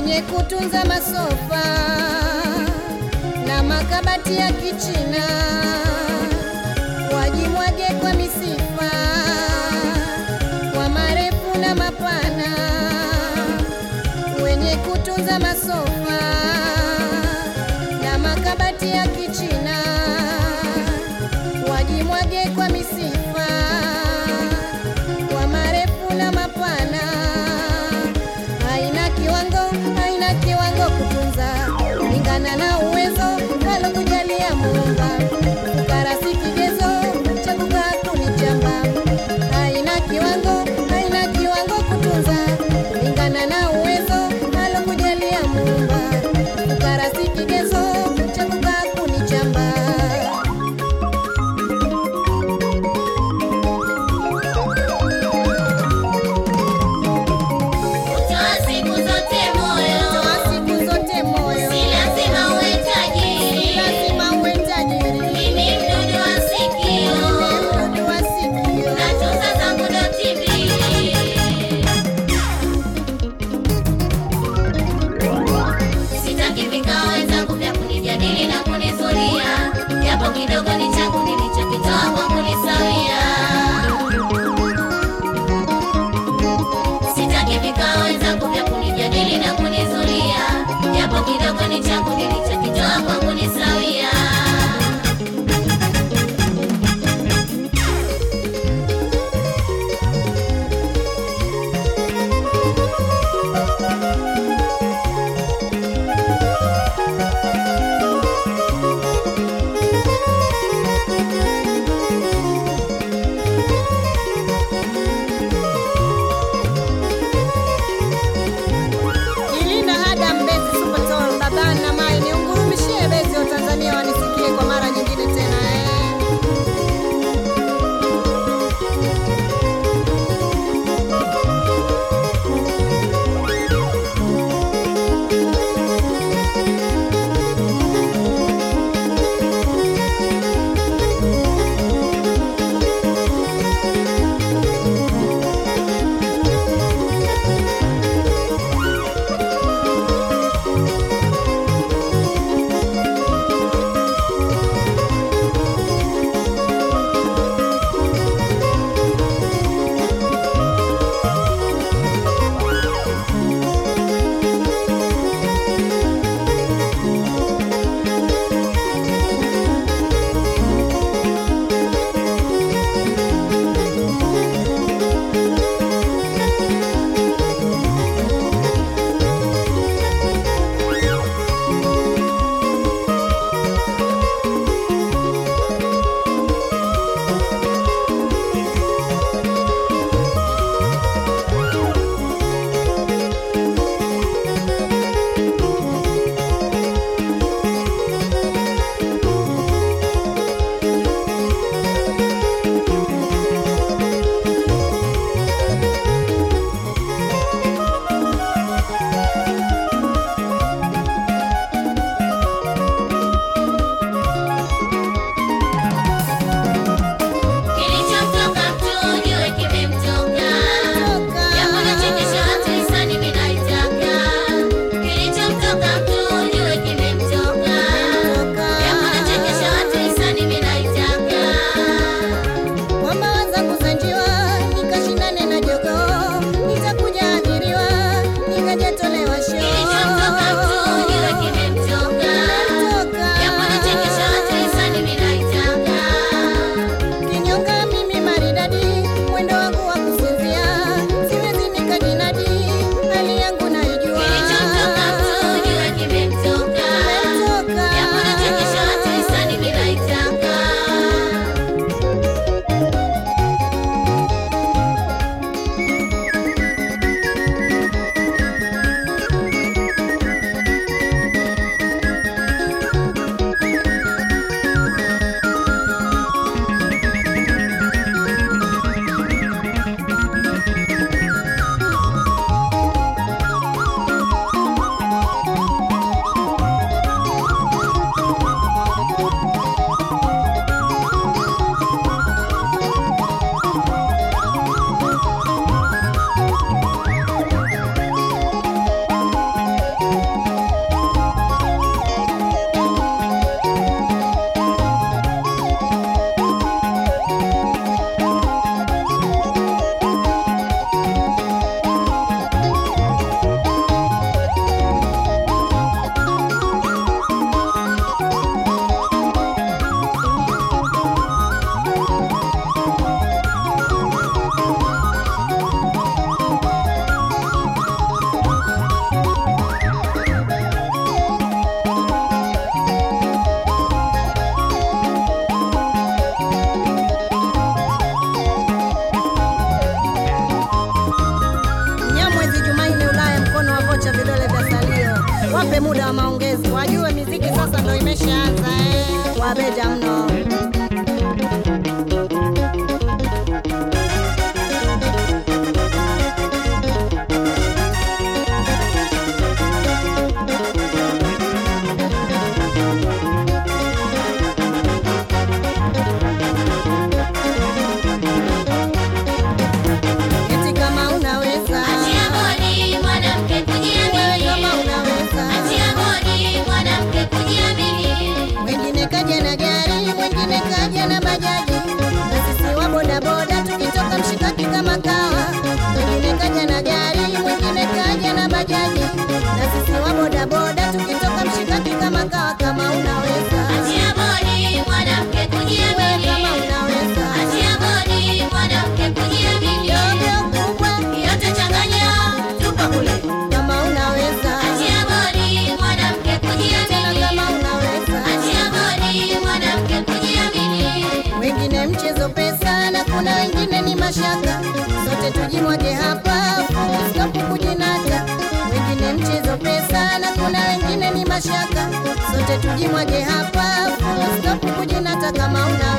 wenye kutunza masofa na makabati ya kichina wajimwage kwa misifa kwa marefu na mapana wenye kutunza masofa na makabati ya kichina wajimwage kwa misifa kwa marefu na mapana haina kiwango haina kiwango kutunza kulingana na uwezo alokujalia muumba fukara si kigezo cha kukaa kunichamba haina kiwango haina kiwango kutunza kulingana na uwezo alokujalia muumba fukara si kigezo cha kukaa kunichamba Kutoa siku zote moyo, toa siku zote moyo si lazima uwe tajiri. lazima uwe tajiri Mimi mdudu wa sikio, mdudu wa sikio natunza zangu doti mbili. Sitaki vikao wenzangu vya kunijadili na kunizulia, japo kidogo ni changu nilichokitoa kwa kunisawia. Sitaki vikao wenzangu vya kunijadili na kunizulia, japo kidogo ni changu nilichokitoa kwa kunisawia. wape muda wa maongezi, wajue miziki sasa ndo imeshaanza eh. Wabeja mno. Eti kama unaweza Achia bodi mwanamke wewe, kama kujiamini. unaweza Achia bodi mwanamke kujiamini. Mwingine kaja na gari, mwingine kaja na bajaji, na sisi wa bodaboda tukitoka mshikaki kama kawa. Mwingine kaja na gari, mwingine kaja na bajaji, na sisi wa bodaboda tukitoka mshikaki kama kawa. Kama unaweza Achia bodi mwanamke wewe, kujiamini. kama unaweza Achia bodi mwanamke kujiamini. dogo kubwa, Yote changanya, tupa kule. kama unaweza Achia bodi mwanamke tena, kujiamini. kama unaweza Achia bodi mwanamke kujiamini. wengine mchezo pesa na kuna wengine ni mashaka, sote tujimwage hapa full stop kujinata. Wengine mchezo pesa na kuna wengine ni mashaka, sote tujimwage hapa full stop kujinata. Kama una